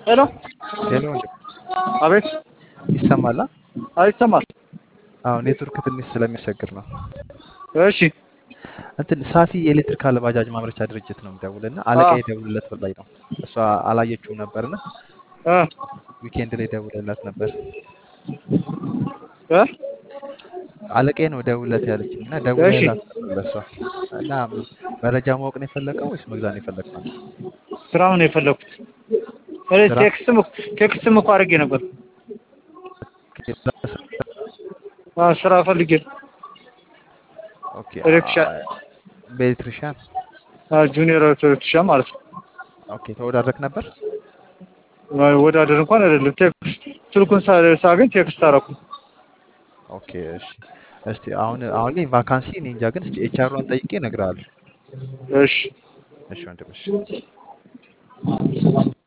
ሄሎ ሄሎ ወንድም አቤት ይሰማል? አይ ይሰማል አዎ ኔትወርክ ትንሽ ስለሚያስቸግር ነው። እሺ እንትን ሳፊ የኤሌክትሪካል ባጃጅ ማምረቻ ድርጅት ነው የምደውልና አለቃ የደውልለት ብላኝ ነው። እሷ አላየችውም ነበርና እ ዊኬንድ ላይ ደውልለት ነበር። እ አለቃዬ ነው ደውልለት ያለችኝ እና ደውልለት ነበር ለእሷ እና መረጃ ማወቅ ነው የፈለገው ወይስ መግዛት ነው የፈለግነው? ስራውን ነው የፈለኩት። እኔ ስራ? ቴክስትም ቴክስትም እኮ አድርጌ ነበር። አዎ ስራ ፈልጌ ነው። ኦኬ ኤሌክትሪሻን በኤሌክትሪሽያን አዎ ጁኒየር ኤሌክትሪሻን ማለት ነው። ኦኬ ተወዳድረክ ነበር? ወዳደር እንኳን አይደለም። ቴክስት ስልኩን ሳ- ሳገኝ ቴክስት አደረኩ። ኦኬ እሺ። እስቲ አሁን አሁን ላይ ቫካንሲ እኔ እንጃ ግን እስቲ ኤችአሯን ጠይቄ እነግርሃለሁ። እሺ እሺ ወንድም እሺ